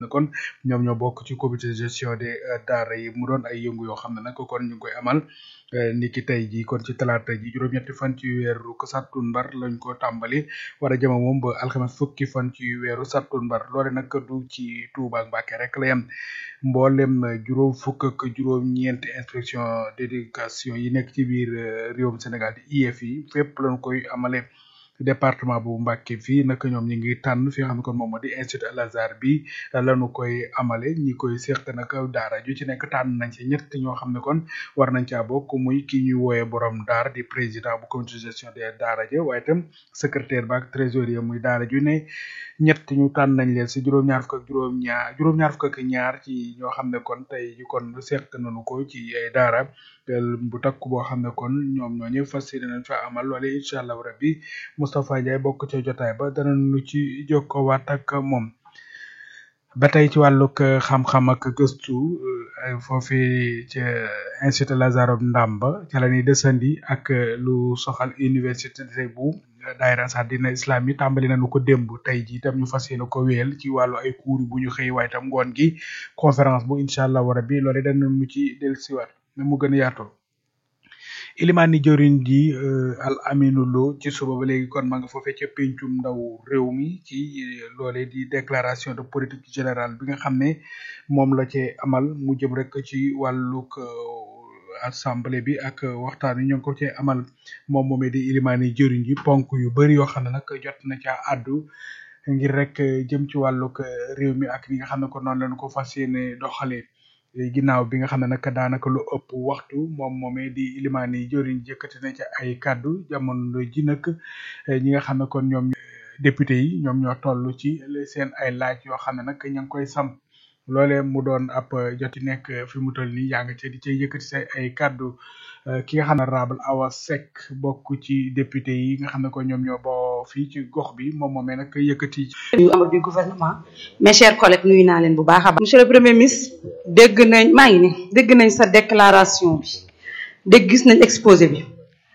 ne kon ñoom ñoo bokk ci comité de gestion des daara yi mu doon ay yëngu yoo xam ne nag kon ñu ngi koy amal ni ki tey ji kon ci talaata ji juróom-ñetti fan ci weeru sattumbar lañ ko tàmbali war a jëma moom ba alxames fukki fan ci weeru sattumbar loole nag du ci Touba ak Mbacké rek la yem mboolem juróom fukk ak juróom-ñeenti inspection d'éducation yi nekk ci biir réewum Sénégal di IEF yi fépp lañ koy amale département bu Mbacké fii nag ñoom ñi ngi tànn fi nga xam ne kon moom moo di institut Al Azhar bi lañu koy amale ñi koy seq nag daara ju ci nekk tànn nañ ci ñett ñoo xam ne kon war nañ caa bokk muy ki ñuy wooyee borom daara di président bu comité de gestion des daara ja waaye itam secrétaire ba ak trésorier muy daara ju ne ñett ñu tànn nañ leen si juróom-ñaar fukk ak juróom-ñaar juróom-ñaar fukk ak ñaar ci ñoo xam ne kon tey ji kon seq nañu ko ci ay daara bu takku boo xam ne kon ñoom ñooñu fas yéene nañ fa amal loole incha allah rabbi Moustapha Ndiaye bokk ca jotaay ba danañu ci jokkowaat ak moom ba tey ci wàllug xam-xam ak gëstu foofi ca institut Lazare Ndamba ca la ñuy desandi ak lu soxal université bu daayira sax dina islam yi tàmbali nañu ko démb tey ji itam ñu fas yéene ko wéyal ci wàllu ay cours bu ñu xëy waaye itam ngoon gi conférence bu incha allah rabbi loole danañu ci dellusiwaat na mu gën a yaatoo ilimaani jëriñ ji al aminu lo ci suba ba léegi kon ma nga foofee ca pencum ndaw réew mi ci loole di déclaration de politique générale bi nga xam ne moom la ci amal mu jëm rek ci wàllug assemblée bi ak waxtaan wi ñoo ngi ko cee amal moom moomee di ilimaani jëriñ ji ponk yu bari yoo xam ne nag jot na caa àddu ngir rek jëm ci wàllug réew mi ak li nga xam ne ko noonu lañu ko fas yéene doxalee ginnaaw bi nga xam ne nag daanaka lu ëpp waxtu moom moomee di ilimaani jëriñ jëkkati na ci ay kàddu jamono ji nag ñi nga xam ne kon ñoom député yi ñoom ñoo toll ci seen ay laaj yoo xam ne nag ña ngi koy sam loole mu doon ab joti nekk fi mu toll nii yaa nga ca di ca yëkkati say ay kàddu ki nga xam ne honorable Awa Seck bokk ci député yi nga xam ne ko ñoom ñoo boo fii ci gox bi moom moomee nag yëkkati yu amul du gouvernement mes chers collègues nuyu naa leen bu baax a baax monsieur le premier ministre dégg nañ maa ngi ni dégg nañ sa déclaration bi dégg gis nañ exposé bi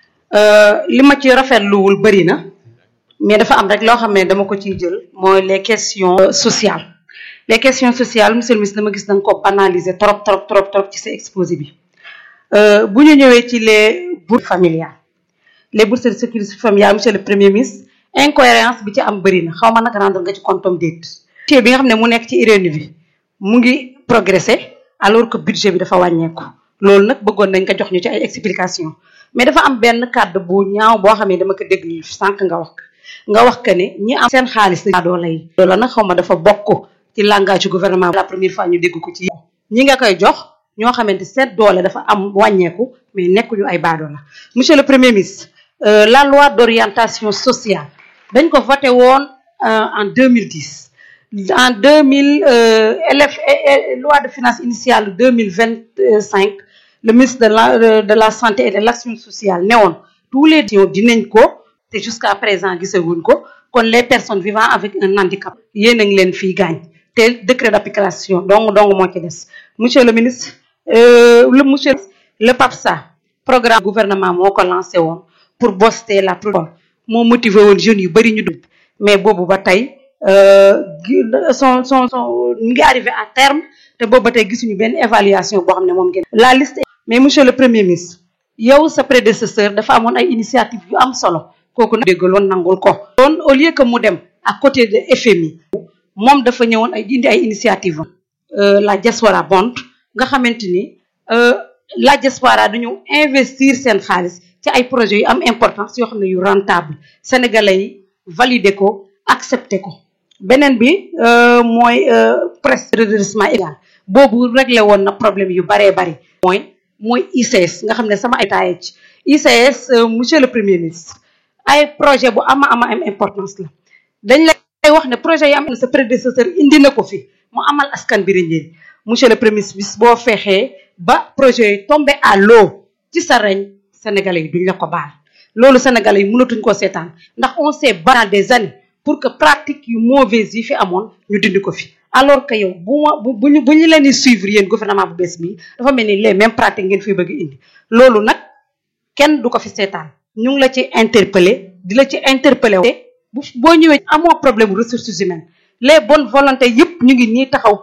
li ma ci rafetluwul bëri na mais dafa am rek loo xam ne dama ko ciy jël mooy les questions sociales les questions sociales monsieur le ministre dama gis da nga ko analyser trop trop trop trop ci sa exposé bi bu ñu ñëwee ci les bourses familiales les bourses de sécurité familiale monsieur le premier ministre incohérence bi ci am bëri na xaw ma nag rendre nga ci compte déet budget bi nga xam ne mu nekk ci IRENU bi mu ngi progressé alors que budget bi dafa wàññeeku loolu nag bëggoon nañ ko jox ñu ci ay explication mais dafa am benn kàddu bu ñaaw boo xam ne dama ko déglu sànq nga wax nga wax que ne ñi am seen xaalis la doo lay loolu nag xaw ma dafa bokk ci langage gouvernement la première fois ñu dégg ko ci ñi nga koy jox ñoo xamante seen doole dafa am wàññeeku mais nekkuñu ay baadoo la monsieur le premier ministre la loi d'orientation sociale dañ ko voté woon en 2010 en 2000 LF loi de finances initiale 2025 le ministre de la de la santé et de l'action sociale ne woon tous les dinañ ko te jusqu'à présent gisaguñ ko kon les personnes vivant avec un handicap yéen a ngi leen fii gaañ te décret d'application donc donc moo ci des monsieur le ministre le monsieur le PAPSA programme gouvernement moo ko lancé woon pour booster la production moo motivé woon jeunes yu bëri ñu dugg mais boobu ba tey son son son mu ngi arrivé à terme te boobu ba tey gisuñu benn évaluation boo xam ne moom ngeen la liste mais monsieur le premier ministre yow sa prédécesseur dafa amoon ay initiative yu am solo kooku nag déggaloon nangul ko doon au lieu que mu dem à côté de FMI moom dafa ñëwoon ay indi ay initiative am la diaspora bond nga xamante ni la diaspora dañu investir seen xaalis ci ay projets yu am importance yoo xam ne yu rentable sénégalais yi valider ko accepter ko beneen bi mooy presse redressement égal boobu réglé woon na problème yu baree bari mooy mooy ICS nga xam ne sama état ci ICS monsieur le premier ministre ay projet bu ama ama am importance la dañ lay wax ne projet yi am na sa prédécesseur indi na ko fi mu amal askan bi njëriñ monsieur le premier ministre boo fexee ba projet yi tombé à l'eau ci sa reñ sénégalais yi duñ la ko baal loolu sénégalais yi mënatuñ koo seetaan ndax on s'est battu des années pour que pratique yu mauvaise yi fi amoon ñu dindi ko fi alors que yow bu ma bu ñu bu ñu leen di suivre yéen gouvernement bu bees bi dafa mel ni les mêmes pratiques ngeen fi bëgg indi loolu nag kenn du ko fi seetaan ñu ngi la ci interpeller di la ci interpeller bu boo ñëwee amoo problème ressources humaines les bonnes volontés yëpp ñu ngi nii taxaw